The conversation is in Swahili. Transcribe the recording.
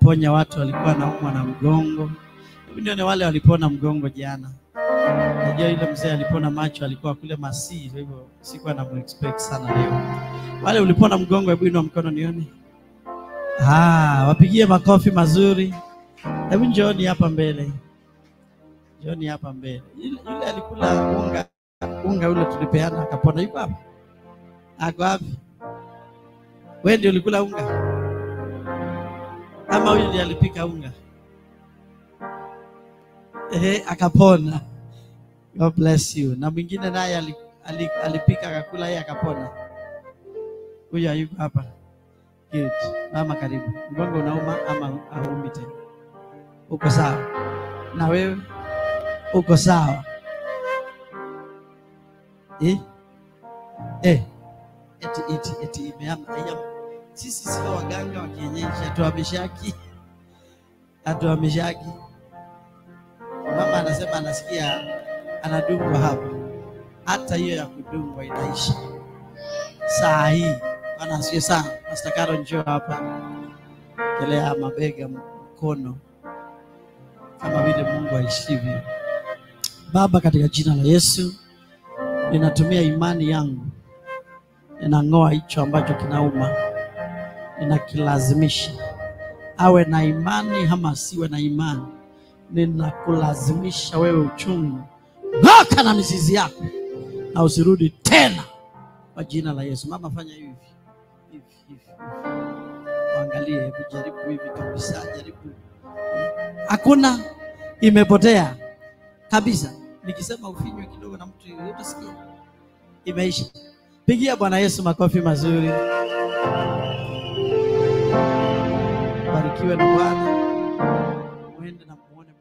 kuponya watu walikuwa naumwa na mgongo. Hebu nione wale walipona mgongo jana. Najua yule mzee alipona macho, alikuwa kule Masii, kwa hivyo sikuwa na expect sana leo. Wale ulipona mgongo, hebu inua mkono nione. Ah, wapigie makofi mazuri. Hebu njooni hapa mbele, njooni hapa mbele. Yule, yule alikula unga unga ule tulipeana akapona, yuko hapa? Ako wapi? Wewe ndio ulikula unga ama huyu ndiye alipika unga? Ehe, akapona. God bless you. Na mwingine naye ali- ali- alipika akakula, yeye akapona. Huyu hayuko hapa. Good. Mama, karibu. Mgongo unauma ama haumi tena? Uko sawa? Na wewe uko sawa? Eh? Eh. Eti eti eti imeama. Iya. Sisi sio waganga wa kienyeji, hatuhamishaki. Hatuhamishaki. Mama anasema anasikia anadungwa hapa, hata hiyo ya kudungwa inaisha saa hii. Bwana asifiwe sana. Pastor Caro, njoo hapa, kelea mabega, mkono, kama vile Mungu aishivyo. Baba, katika jina la Yesu, ninatumia imani yangu, ninang'oa hicho ambacho kinauma, ninakilazimisha awe na imani ama asiwe na imani, ninakulazimisha wewe uchungu, ng'oka na mizizi yako na usirudi tena kwa jina la Yesu. Mama, fanya hivi hivi hivi, angalie, hebu jaribu hivi kabisa, jaribu. Hakuna, imepotea kabisa. Nikisema ufinywe kidogo na mtu yoyote, sikia, imeisha. Pigia Bwana Yesu makofi mazuri. Barikiwe na Bwana, mwende na muone